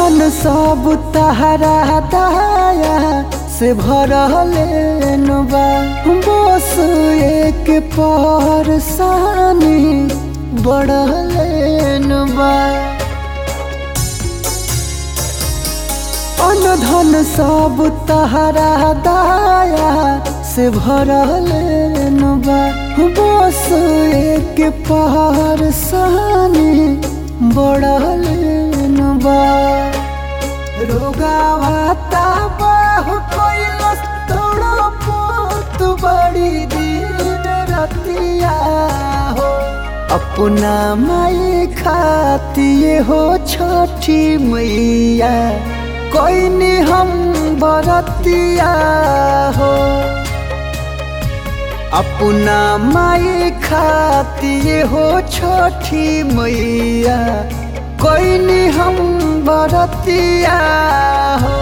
धन सब तहरा दया से भरल बा बस एक परसानी बढ़ल बा अन धन सब तहरा दया से भरल बा बस एक परसानी बढ़ल बा रोगावाता बाहु कोइलस तोड़ो पोत बड़ी दिन रतिया हो अपना माई खातिए हो छठी मैया कोई नहीं हम बरतिया हो अपना माई खातिए हो छठी मैया कोई नहीं हम बरतिया हो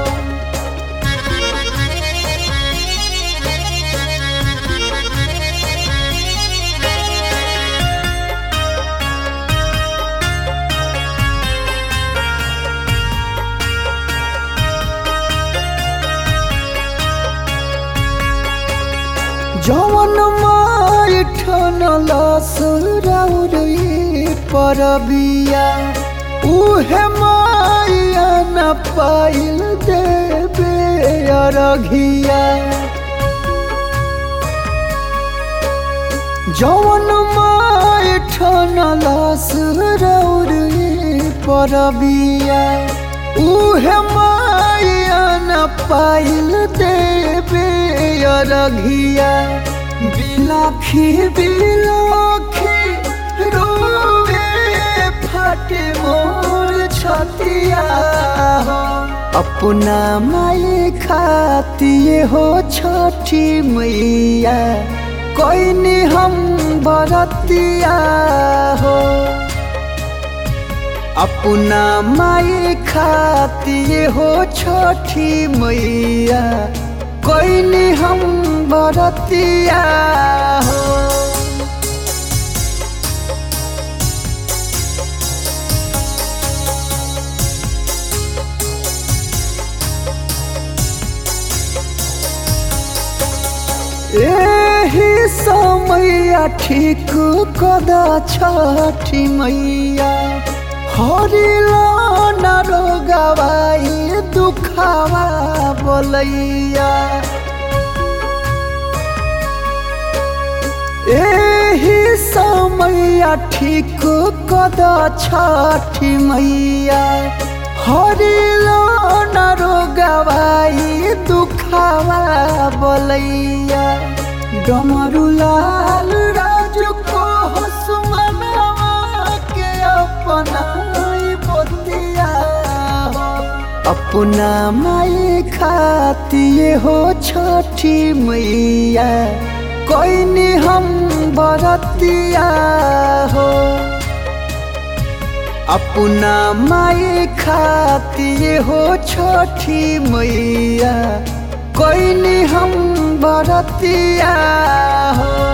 जवन माई ठनल सुरौरी परबिया उहे माया न पाइल देवे अरघिया जवन माई ठनल सुरौरी परबिया उहे माया न पाइल देवे अरघिया बिलाखी बिलाखी रोवे फटे मोर छतिया हो अपना माई खातिए हो छठी मैया कोई नहीं हम बरतिया हो अपना माई खातिए हो छठी मैया कोई नहीं हम बरतिया हो एही समैया ठीक कदा छठी मैया हरिला न रोगवाई दुखावा बोलैया एही समैया ठीक कदा छठी मैया हरिला न रोगवाई दुखावा बोलैया डमरुलाल राजू को हसमनावा के अपना बतिया हो अपना माई खातिए हो छठी मैया कोई नहीं हम बरतिया हो अपना माई खातिए हो छठी मैया कोई नहीं हम बरतिया हो